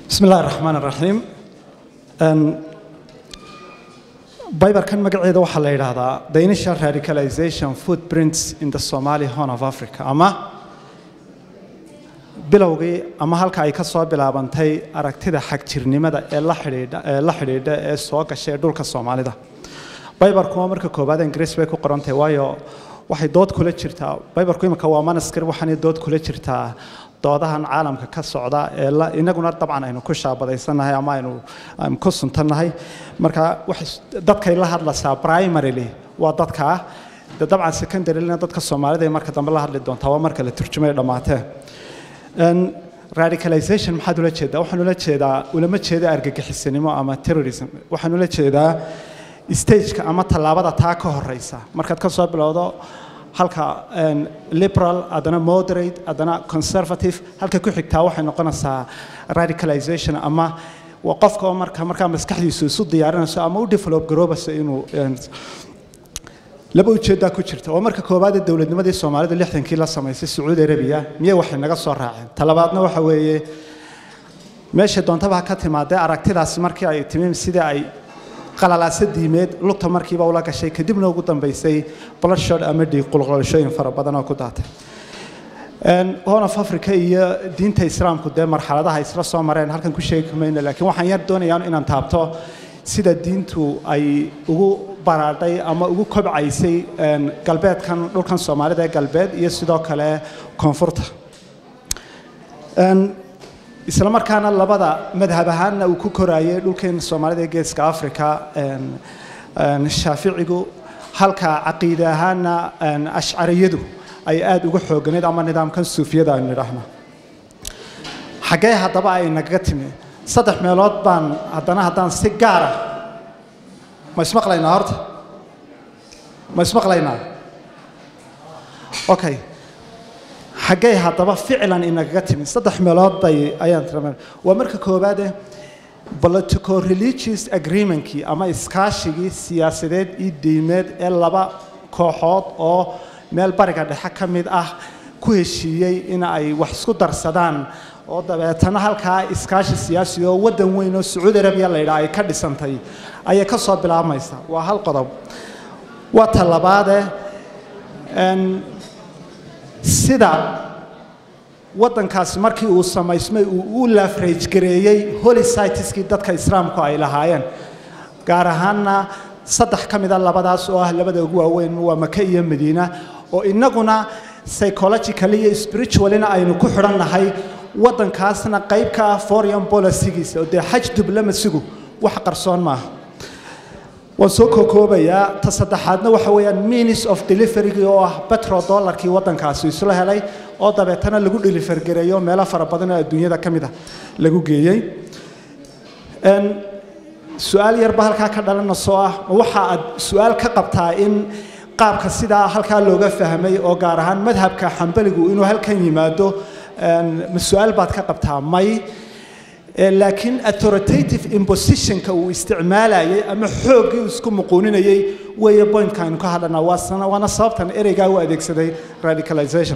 bismi illahi raxmaan raxiim baybarkan magaceeda waxaa la yidhaahdaa the initial radicalization footprints in the somali horn of africa ama bilowgii ama halka ay ka soo bilaabantay aragtida xagjirnimada ee la xidhiidha ee la xidhiidha ee soo gashay dhulka soomaalida baybarkuma marka koowaad ingiriis bay ku qorantahay waayo waxay dood kula jirtaa baybarku imika waa manaskir waxaanay dood kula jirtaa doodahan caalamka ka socda ee inaguna dabcan aynu ku shaabadaysannahay ama aynu ku suntannahay marka dadkay la hadlaysaa primarily waa dadkaa de dabcan secondaryna dadka soomaalida ee marka dambe la hadli doontaa waa marka la turjumay dhammaatee radicalization maxaad ula jeedaa waxaan ula jeedaa ulama jeeda argagixisanimo ama terrorism waxaan ula jeedaa stageka ama tallaabada taa ka horeysa markaad ka soo bilowdo halka liberal haddana moderate haddana conservative halka ku xigtaa waxay noqonaysaa radicalization ama waa qofka oo marka markaa maskaxdiisu isu diyaarinayso ama u develop garoobayso inuu laba ujeeddaa ku jirta oo marka koowaadee dowladnimadii soomaalida lixdankii la samaysay sacuudi arabiya miyay waxay naga soo raaceen talabaadna waxa weeye meesha doontaba ha ka timaadee aragtidaasi markii ay timi sidii ay qalalaasa diimeed lugta markiiba ula gashay kadibna ugu dambaysay bloodshot ama dhiig qulqulashooyin fara badan oo ku daatay horn of africa iyo diinta islaamku dee marxaladaha isla soo mareen halkan ku sheegi mayno laakiin waxaan yar doonayaa inaan taabto sida diintu ay ugu baraadhay ama ugu kobcaysay galbeedkan dhulkan soomaalida ee galbeed iyo sidoo kale koonfurta isla markaana labada madhab ahaanna uu ku koraayay dhulkeen soomaalida ee geeska africa shaaficigu halka caqiide ahaanna ashcariyadu ay aada uga xooganeed ama nidaamkan suufiyada aynu nidhaahno xaggee haddaba ay nagaga timi saddex meelood baan haddana haddaan si gaara ma ismaqlaynaa horta ma ismaqlaynaa okay xaggee haddaba ficlan inagaga timi saddex meelood bay ayaan tiramen waa marka koowaade political religious agreementkii ama iskaashigii siyaasadeed iyo diimeed ee laba kooxood oo meel bariga dhexe ka mid ah ku heshiiyey in ay wax isku darsadaan oo dabeetana halkaa iskaashi siyaasi oo waddan weyn oo sacuudi arabiya la yidhaha ay ka dhisantay ayay ka soo bilaabmaysa waa hal qodob waa talabaade sida waddankaasi markii uu samaysmay uu u laafrayjgareeyey holycitiskii dadka islaamku ay lahaayeen gaar ahaanna saddex ka mida labadaas oo ah labada ugu waaweyn waa maka iyo madiina oo innaguna psychologically iyo spiritualina aynu ku xidhannahay waddankaasna qayb ka ah foreign policygiisa oo dee xaj diblamasigu wax qarsoon maaha waan soo kookoobayaa ta saddexaadna waxa weeyaan means of deliverygi oo ah petro dollarkii waddankaasi isla helay oo dabeetana lagu dhilifargareeyo meelo fara badan oo adduunyada ka mid a lagu geeyey su-aal yarba halkaa ka dhalanasoo ah waxa aad su-aal ka qabtaa in qaabka sidaa halkaa looga fahmay oo gaar ahaan madhabka xambaligu inuu halkan yimaado ma su-aal baad ka qabtaa may laakiin authoritative impositionka uu isticmaalayay ama xooggii uu isku muquuninayay weeye pointka aynu ka hadlanaa waana sababtan ereygaa u adeegsaday radicalization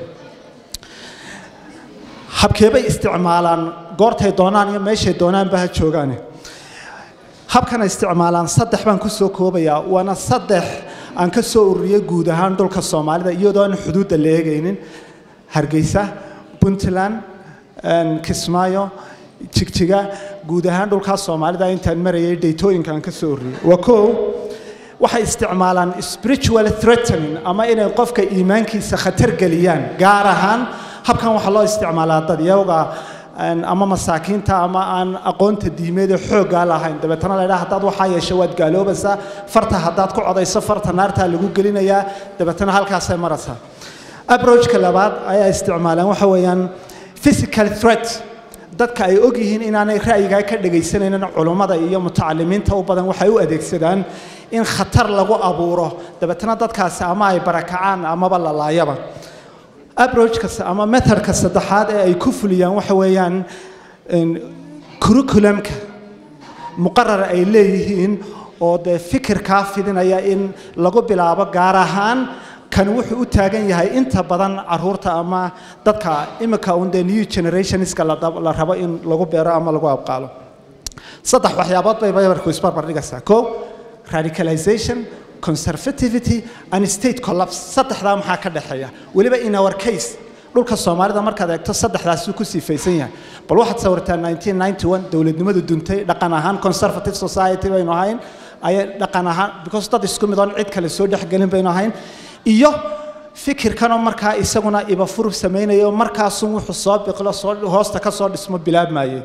habkeebay isticmaalaan goortay doonaan iyo meeshay doonaanba ha joogaane habkana isticmaalaan saddex baan ku soo koobayaa waana saddex aan ka soo ururiyey guud ahaan dhulka soomaalida iyadoo aan xuduudda la eegaynin hargeysa puntland kismaayo jigjiga guud ahaan dhulkaa soomaalida intaan marayay dhaytooyinka aan ka soo ururiyey waa koow waxay isticmaalaan spiritual threatening ama inay qofka iimaankiisa khatar geliyaan gaar ahaan habkan waxaa loo isticmaalaa dad iyaga ama masaakiinta ama aan aqoonta diimeed ee xooggaa lahayn dabeetana la ydhaha haddaad waxaa yeesho waad gaaloobaysaa farta haddaad ku codayso farta naartaa lagu gelinayaa dabeetana halkaasay maraysaa abrojka labaad ayaa isticmaalaan waxa weeyaan physical threat dadka ay og yihiin inaanay ra'yigaa ka dhegaysanaynin culummada iyo mutacalimiinta u badan waxay u adeegsadaan in khatar lagu abuuro dabeetana dadkaasi ama ay barakacaan amaba la laayaba abrojka ama methodka saddexaad ee ay ku fuliyaan waxa weeyaan curriculumka muqarar ay leeyihiin oo dee fikirkaa fidinaya in lagu bilaabo gaar ahaan kan wuxuu u taagan yahay inta badan caruurta ama dadka imika un dee new generationska la la rabo in lagu beero ama lagu abqaalo saddex waxyaabood bay baybarku isbarbar dhigaysaa ko radicalization conservativity and state collapse saddexdaa maxaa ka dhexeeya weliba in our case dhulka soomaalida markaad eegto saddexdaasuu ku siifaysan yahay bal waxaad sawirtaa 1991 dowladnimadu duntay dhaqan ahaan conservative society baynu ahayn ayay dhaqan ahaan because dad isku mid oon cid kale soo dhexgelin baynu ahayn iyo fikirkanoo markaa isaguna ibafur samaynayo markaasun wuxuu soo biqlo soo hoosta ka soo dhismo bilaabmayay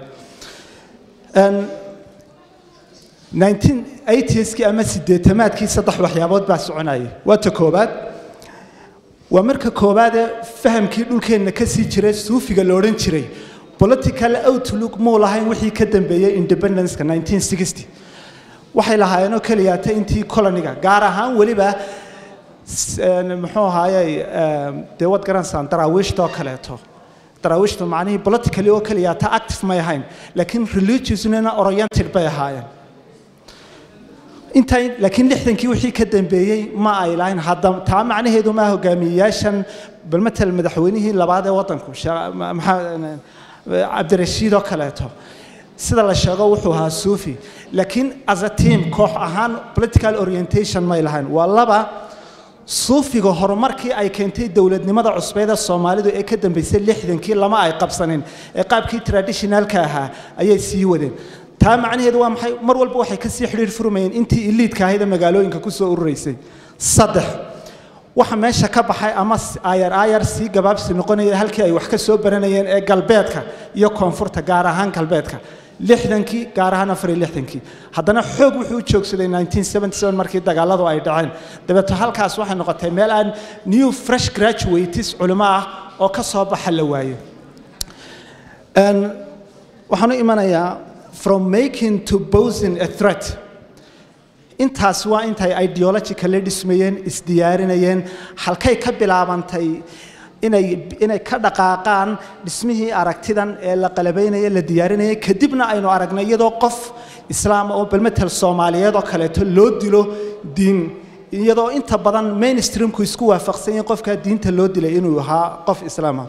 1980skii ama sideetamaadkii saddex waxyaabood baa soconayay waa ta koobaad waa marka koobaadee fahamkii dhulkeenna ka sii jiray suufiga la odhan jiray political outlook muu lahayn wixii ka dambeeyey independenceka 1960 waxay lahaayeenoo keliyaata intii coloniga gaar ahaan weliba muxuu ahaayey dee wad garansaan daraawiishta oo kaleeto daraawiishtu macnihii politically oo keliyaata active may ahayn laakiin religiousnina oriented bay ahaayeen inta laakiin lixdankii wixii ka dambeeyey ma ay lahayn hadda taa macnaheedu maa hogaamiyeyaashan bal matal madaxweynihii labaad ee waddanku maxaa cabdirashiid oo kaleeto sida la sheego wuxuu ahaa suufi laakiin as a team koox ahaan political orientation may lahayn waa laba suufiga horumarkii ay keentay dowladnimada cusbeed ee soomaalidu ee ka dambeysay lixdankii lama ay qabsanin ee qaabkii traditionalka ahaa ayay sii wadeen taa macnaheedu waa maxay mar walba waxay kasii xidhiir furmayeen intii iliidka ahayd ee magaalooyinka ku soo ururaysay saddex waxa meesha ka baxay ama ayar ayar sii gabaabsi noqonaya halkii ay wax ka soo baranayeen ee galbeedka iyo koonfurta gaar ahaan galbeedka lixdankii gaar ahaan afar iyo lixdankii haddana xoog wuxuu u joogsaday 1977 markii dagaaladu ay dhaceen dabeeto halkaas waxay noqotay meel aan new fresh graduates culimo ah oo ka soo baxa la waayo waxaan u imanayaa from making to posing a threat intaas waa intay ideologically dhismayeen isdiyaarinayeen halkay ka bilaabantay inay inay ka dhaqaaqaan dhismihii aragtidan ee la qalabaynaya la diyaarinayay kadibna aynu aragnay iyadoo qof islaam oo balmetel soomaaliyeed oo kaleeto loo dilo diin iyadoo inta badan mainstreamku isku waafaqsan yahin qofkaa diinta loo dilay inuu ahaa qof islaama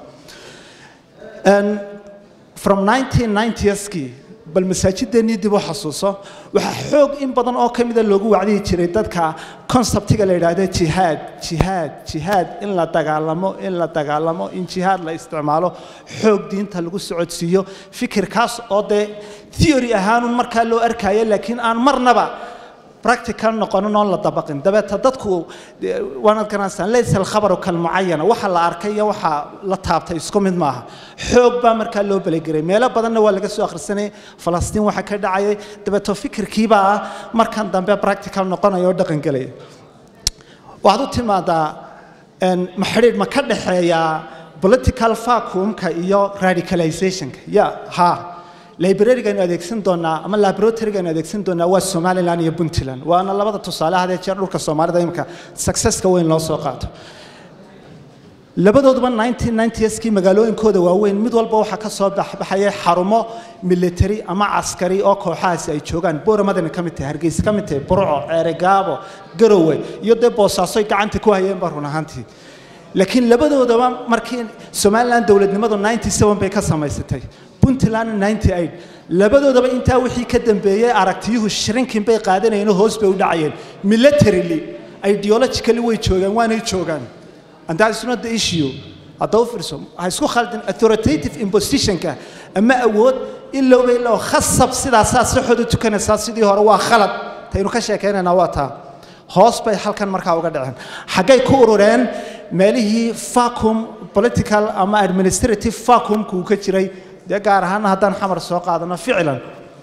from 1990skii bal masaajiddeennii dib u xasuuso waxaa xoog in badan oo ka mida loogu wacdihi jiray dadka conceptiga la yidhaahdo jihaad jihaad jihaad in la dagaalamo in la dagaalamo in jihaad la isticmaalo xoog diinta lagu socodsiiyo fikirkaas oo dee theory ahaanun markaa loo arkaayo laakiin aan marnaba practical noqonin oon la dabaqin dabeeta dadku waanad garanaysaa laysa alkhabaru kalmucayana waxa la arkay iyo waxa la taabtay isku mid maaha xoog baa markaa loo belegeray meelo badanna waa laga soo akhrisanayay falastiin waxa ka dhacayay dabeeto fikirkiibaa markan dambe practical noqonaya oo dhaqan gelaya waxaad u timaadaa maxidhiidh ma ka dhexeeyaa political vacuumka iyo radicalizationka ya ha librarigaanu adeegsan doonaa ama laboratorygaanu adeegsan doonaa waa somaliland iyo puntland waana labada tusaale hadee jeer dhulka soomaalida imika successka weyn loo soo qaato labadooduba 1990skii magaalooyinkooda waaweyn mid walba waxaa ka soo baxbayay xarumo military ama caskari oo kooxahaasi ay joogaan booramadana ka mid tahay hargeysa ka mid tahay burco ceeregaabo garowe iyo dee boosaasoy gacanta ku hayeenba run ahaantii laakiin labadoodaba markii somaliland dowladnimadu 97 bay ka samaysatay puntland 98 labadoodaba intaa wixii ka dambeeyey aragtiyuhu shrinkin bay qaadanayeen hoos bay u dhacayeen militarily ideologically way joogaan waanay joogaan and that is not the issue haddaba fiirso ha isku khaldin authoritative impositionka ama awood ilowba ilow khasab sidaasaa saxooda tukanaysaa sidii hore waa khalad taynu ka sheekaynaynaa waa taa hoos bay halkan markaa uga dhaceen xaggay ku urureen meelihii vacuum political ama administrative vacuumku uu ka jiray dee gaar ahaana haddaan xamar soo qaadano ficlan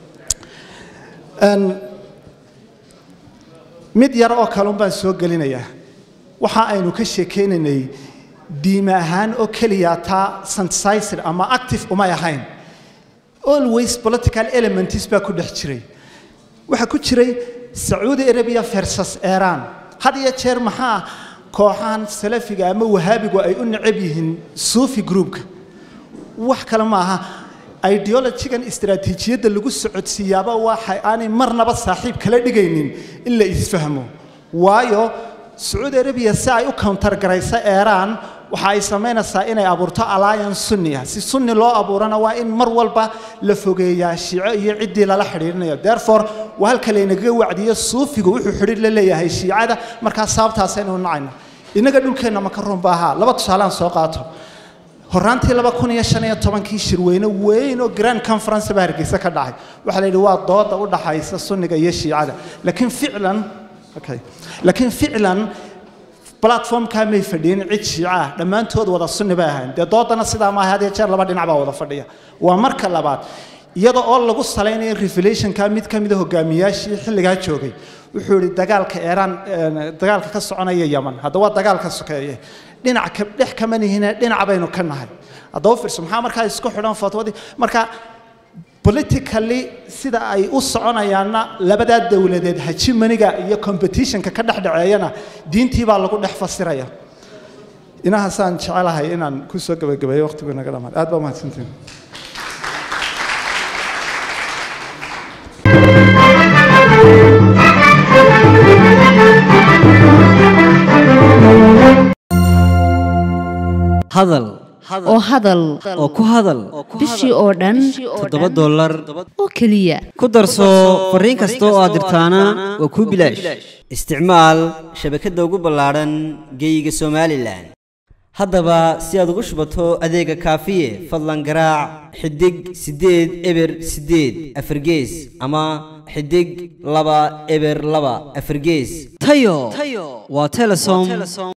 mid yar oo kalun baan soo gelinayaa waxa aynu ka sheekaynaynay diime ahaan oo keliya taa synthesizer ama active umay ahayn always political elements baa ku dhex jiray waxaa ku jiray sacuudi arabia versus iran had iyo jeer maxaa kooxahan salafiga ama wahaabigu ay u necab yihiin suufi groupka wax kale ma aha ideologigan istaraatiijiyadda lagu socodsiiyaaba waxa aanay marnaba saaxiib kala dhigaynin in la isfahmo waayo sacuudi arabiya si ay u countergarayso eeraan waxa ay samaynaysaa inay abuurto alliance sunni ah si sunni loo abuurana waa in mar walba la fogeeyaa shiico iyo ciddii lala xidhiirinayo therefore waa halka laynagaga wacdiyo suufigu wuxuu xidhiir la leeyahay shiicada markaa sababtaasaynu nacayna innaga dhulkeenna maka runba ahaa laba tusaalaan soo qaato horaantii laba kun iyo shan iyo tobankii shirweyne weyn oo grand conference baa hargeysa ka dhacay waxaa la yidhi waa dooda u dhaxaysa sunniga iyo shiicada laakiin ficlan okay laakiin ficlan platformkaa may fadhiyin cid shiica ah dhammaantood wada sunni bay ahayn dee doodana sidaa maaha had iyo jeer laba dhinac baa wada fadhiya waa marka labaad iyada oo lagu salaynayo revelationka mid ka mida hogaamiyaashii xilligaa joogay wuxuu yidhi dagaalka eeraan dagaalka ka soconaya yaman hadda waa dagaalka sokeeye dhinac ka dhex kama nihine dhinac baynu ka nahay haddaba fiirso maxaa markaa isku xidhan fatwadii marka politically sida ay u soconayaanna labadaa dowladeed hajimaniga iyo competitionka ka dhex dhaceeyana diintii baa lagu dhex fasiraya inahaasaan jecelahay inaan ku soo gabagabeeyo waqtigu naga dhammaad aad baa mahadsantiin hadal oo hadal oo ku hadal bishii oo dhan toddoba dollar oo keliya ku darso fariin kasta oo aad dirtaana waa kuu bilaash isticmaal shabakadda ugu ballaadhan geeyiga somalilan haddaba si aad ugu shubato adeega kaafiye fadlan garaac xidig siddeed eber siddeed afargees ama xidig laba eber laba afargees tayo waa telesom